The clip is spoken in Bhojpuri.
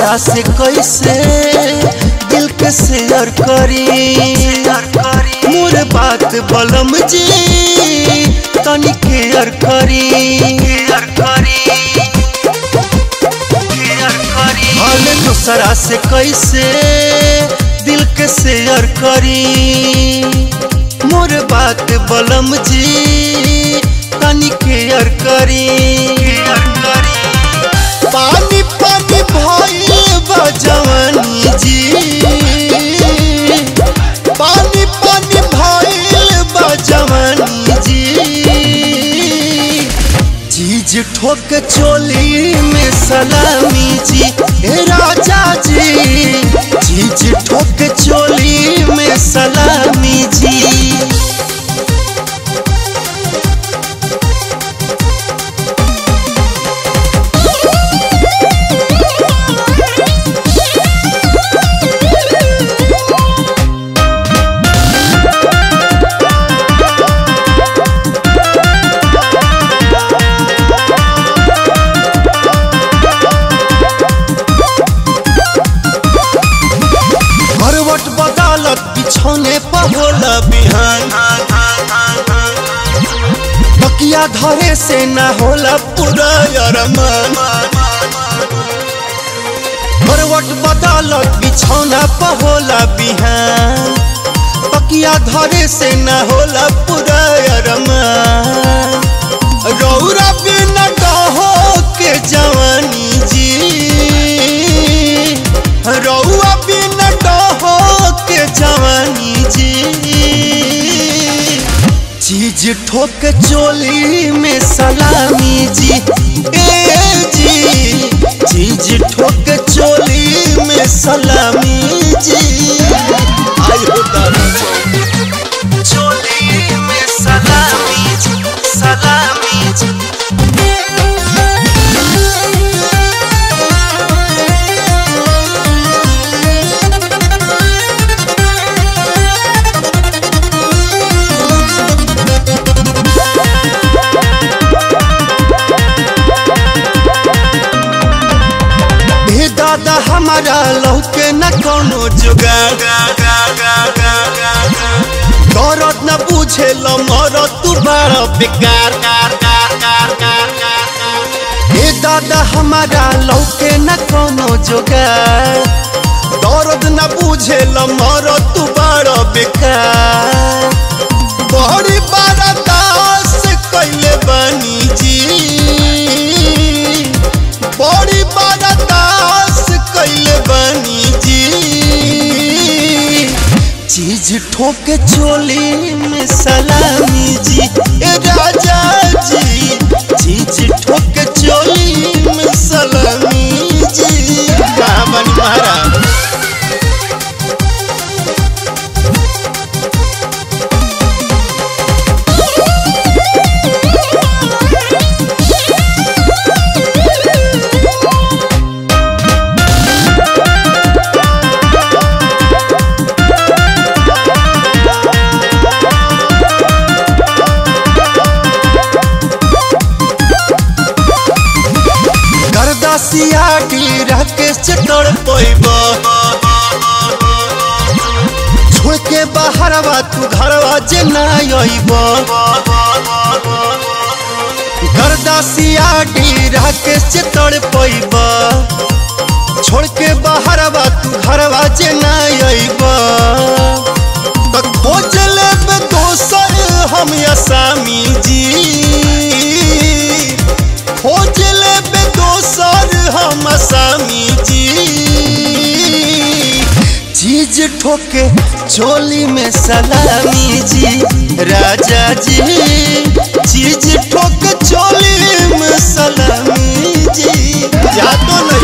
दूसरा से कैसे दिल के शेयर करी मोर बात बलम जी तनी केयर करी हाल दूसरा से कैसे दिल के शेयर करी मोर बात बलम जी तनी केयर करी पानी पानी भइल बा जवानी जी पानी पानी भइल बा जवानी जी चीज ठोक चोली में सलामी जी ए राजा जी चीज ठोक चोली में सलामी जी करवट बदलत बिछौने पर होला बिहान तकिया धरे से ना होला पूरा अरमान करवट बदलत बिछौना पर होला बिहान तकिया धरे से ना होला पूरा अरमान रौरा बिना डहो के जवानी जी रौआ बिना डहो के जवानी जी चीज ठोक चोली में सलामी जी ए जी चीज ठोक चोली में सलामी जी आयो दादा चोली में सलामी जी सलामी जी हे दादा हमारा लौके न कोनो जुगाड़ दौरत न बुझे ल मरत तू बड़ा बेकार हे दादा हमारा लौके न कोनो जुगाड़ दौरत न बुझे ल मरत तू बड़ा बेकार बड़ी बड़ा दास कैले बनी जी बड़ी बड़ा दास कैले बनी जी चीज ठोके चोली में सलामी जी ए राजा जी चीज ठोके चोली में सलामी जी कहाँ बनी महाराज गर्दासिया की राकेश चटड़ पैब छोड़ के बाहरवा तू घरवा जे ना अइब गर्दासिया की राकेश चटड़ पैब छोड़ के बाहरवा तू घरवा जे ना अइब त खोज लेब दोसर हम असामी जी खोज लेबे दोसर हम असामी जी चीज ठोके चोली में सलामी जी राजा जी चीज ठोके चोली में सलामी जी जा तो नहीं